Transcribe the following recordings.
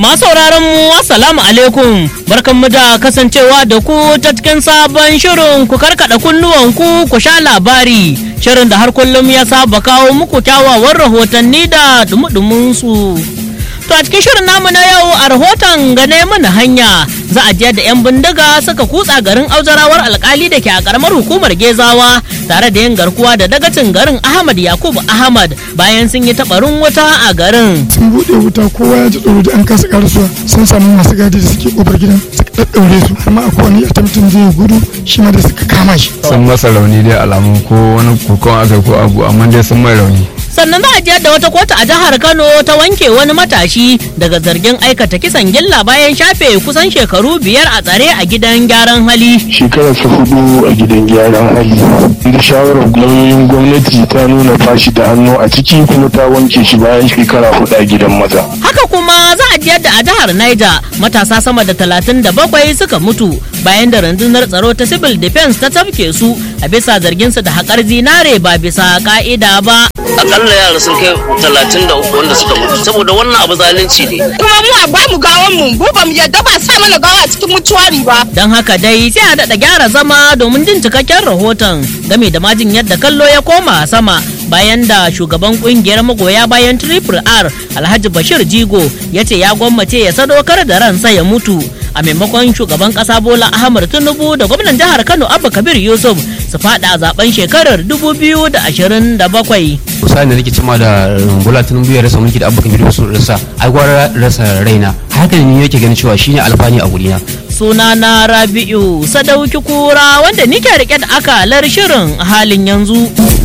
Masu sauraron mu assalamu alaikum barkanmu da kasancewa da ku ta cikin sabon shirin ku karkada kunnuwan ku ku sha labari shirin da har kullum ya saba kawo muku kyawawan rahotanni da dumudumin su. To a cikin shirin namu na yau a rahoton gane mana hanya za a je da 'yan bindiga suka kutsa garin auzarawar alkali da ke a karamar hukumar gezawa tare da yin garkuwa da dagacin garin Ahmad Yakubu Ahmad bayan sun yi tabarin wuta a garin. sun bude wuta kowa ya ji tsoro da an kasa karasuwa sun samu masu gadi da suke kofar gidan suka daddaure su har ma akwai wani attempting zai gudu shi ma da suka kama shi sun masa rauni dai alamun ko wani kokon aka ko abu amma dai sun mai rauni sannan za a jiyar da wata kotu a jihar kano ta wanke wani matashi daga zargin aikata kisan gilla bayan shafe kusan shekaru biyar a tsare a gidan gyaran hali shekarar sa hudu a gidan gyaran hali da shawarar lauyoyin gwamnati ta nuna bashi da hannu a ciki kuma ta wanke shi bayan shekara hudu a gidan maza haka kuma za a jiyar da a jihar niger matasa sama da talatin da bakwai suka mutu bayan da rundunar tsaro ta civil defense ta tafke su a bisa zarginsu da haƙar zinare ba bisa ka'ida ba akalla yara sun kai talatin da uku wanda suka mutu saboda wannan abu zalunci ne kuma mu a bamu gawan mu mu ba mu yadda ba sa mana gawa a cikin mutuwari ba don haka dai sai a daɗa gyara zama domin jin cikakken rahoton game da majin yadda kallo ya koma sama bayan da shugaban kungiyar magoya bayan triple r alhaji bashir jigo ya ce ya gwammace ya sadaukar da ransa ya mutu a maimakon shugaban kasa bola ahmad tinubu da gwamnan jihar kano abba kabir yusuf su fada a zaben shekarar 2027 kusa da nake cima da bola tinubu ya rasa mulki da abba kabir yusuf rasa ai gwara rasa raina haka ne yake ganin cewa shine alfani a gurina suna na rabi'u sadauki kura wanda nike rike da akalar shirin a halin yanzu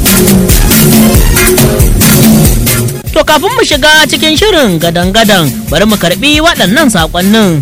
to kafin mu shiga cikin shirin gadan-gadan bari mu karbi waɗannan saƙonnin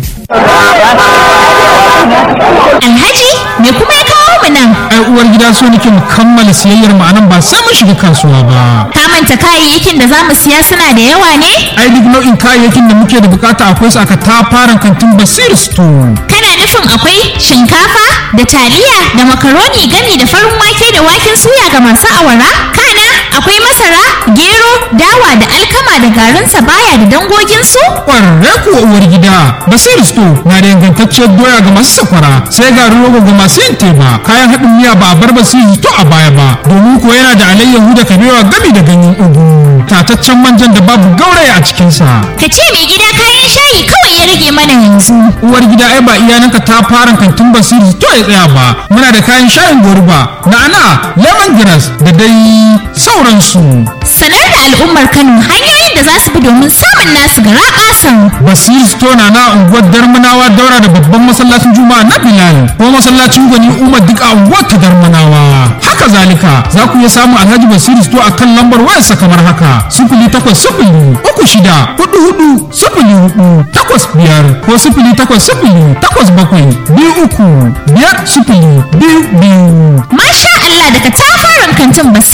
Alhaji me kuma ya kawo mu nan? ai uwar gida so nake mu kammala siyayyar mu anan ba sai mun shiga kasuwa ba Ka manta kayayyakin da za mu siya suna da yawa ne? ai duk nau'in kayayyakin da muke da bukata akwai su aka tafaran kantin basir store Kana nufin akwai shinkafa da taliya da makaroni gami da farin wake da waken suya ga masu awara? Kana akwai masara, gero, dawa da alkama da garin sabaya da dangoginsu? kwararre kuwa uwar gida basir store na da ingantacciyar doya ga masu sakwara sai garin rogo ga masu yin teba kayan haɗin miya ba a bar basir to a baya ba domin kuwa yana da alayyahu da kabewa gami da ganyen ugu tataccen manjan da babu gauraya a cikinsa Ka ce mai gida kayan shayi kawai ya rage mana yanzu. uwar gida ai ba iyananka ta fara kantin basiri to ya tsaya ba muna da kayan shayin goruba na'ana lemongrass da dai sauransu Sanar da al'ummar Kano hanyoyin da za su bi domin samun nasu gara ƙasan. basiri store na na unguwar darmanawa daura da babban masallacin juma'a na bilal ko masallacin gwani umar duk a unguwar ta darmanawa haka zalika za ku iya samun alhaji basiri store a kan lambar wayarsa kamar haka sifili takwas sifili uku shida hudu hudu sifili hudu takwas biyar ko sifili takwas sifili takwas bakwai biyu uku biyar sifili biyu biyu Masha Allah daga tafaran kantin Basir